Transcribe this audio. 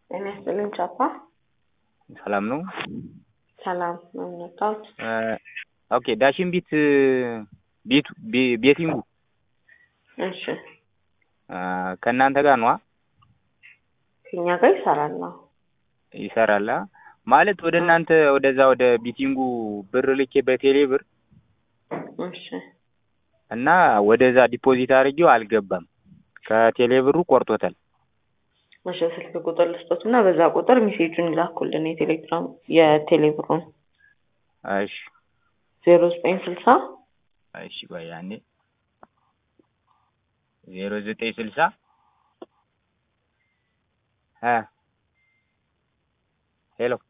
ጤና ይስጥልኝ ቻፓ። ሰላም ነው? ሰላም ነው የመጣሁት። ኦኬ ዳሽን ቢት ቤቱ ቤቲንጉ እሺ ከእናንተ ጋር ነዋ ከኛ ጋር ይሰራል ነው። ይሰራል አ? ማለት ወደ እናንተ ወደዛ ወደ ቢቲንጉ ብር ልኬ በቴሌ ብር እሺ እና ወደዛ ዲፖዚት አድርጌው አልገባም። ከቴሌ ብሩ ቆርጦታል። እሺ ስልክ ቁጥር ልስጦት እና በዛ ቁጥር ሜሴጁን ይላኩልን የቴሌግራም የቴሌብሩን እሺ ዜሮ ዘጠኝ ስልሳ እሺ ቆይ ያኔ ዜሮ ዘጠኝ ስልሳ እ ሄሎ